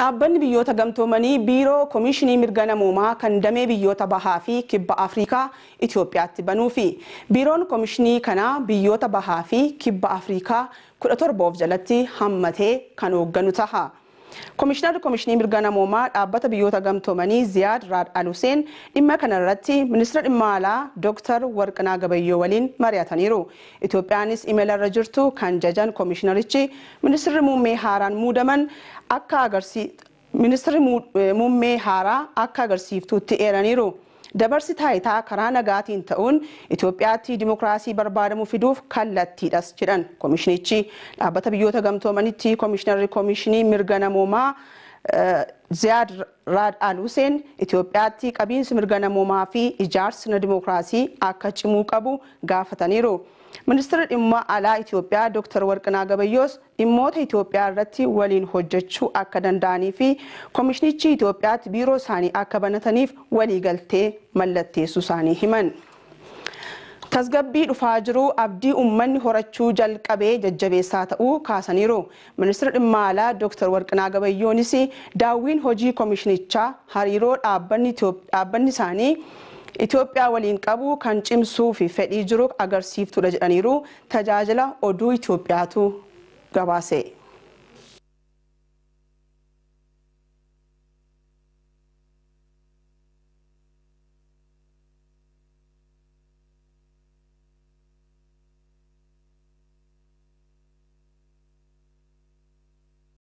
Dhaabbanni biyyoota gamtoomanii biiroo Komishinii Mirga Namoomaa kan damee biyyoota bahaa fi kibba Afrikaa Itoophiyaatti banuu fi biiroon Komishinii kanaa biyyoota bahaa fi kibba Afrikaa kudha torba of jalatti hammatee kan hoogganu taha. Komishinarri Komishinii Mirga Namoomaa dhaabbata biyyoota gamtoomanii Ziyaad Raad Aluseen dhimma kana irratti ministeera dhimma alaa Dr. Warqinaa Gabayyoo waliin mari'ataniiru. Itoophiyaanis imala irra jirtu kan jajan komishinarichi ministeerri muummee haaraan muudaman akka agarsi ministeerri muummee haaraa akka agarsiiftuutti eeraniiru. Dabarsi taayitaa karaa nagaatiin ta'uun Itoophiyaatti dimokiraasii barbaadamu fiduuf kallattiidhas jedhan komishinichi dhaabbata biyyoota gamtoomanitti komishinarri komishinii mirga namoomaa Ziyaad Raad Al Huseen Itoophiyaatti qabiinsi mirga namoomaa fi ijaarsi dimokiraasii akka cimuu qabu gaafataniiru. Ministeerri dhimma alaa Itoophiyaa Dr. Warqinaa Gabayyoos dhimmoota Itoophiyaa irratti waliin hojjechuu akka danda'anii fi komishinichi Itoophiyaatti biiroo isaanii akka banataniif waliigaltee mallatteessuu isaanii himan. Tasgabbii dhufaa jiru abdii uummanni horachuu jalqabee jajjabeessaa ta'uu kaasaniiru. Ministeerri dhimma alaa Dr. Warqinaa Gabayyoonis daawwiin hojii komishinichaa hariiroo dhaabbanni isaanii Itoophiyaa waliin qabu kan cimsuu fi fedhii jiru agarsiiftuudha jedhaniiru tajaajila oduu Itoophiyaatu gabaase.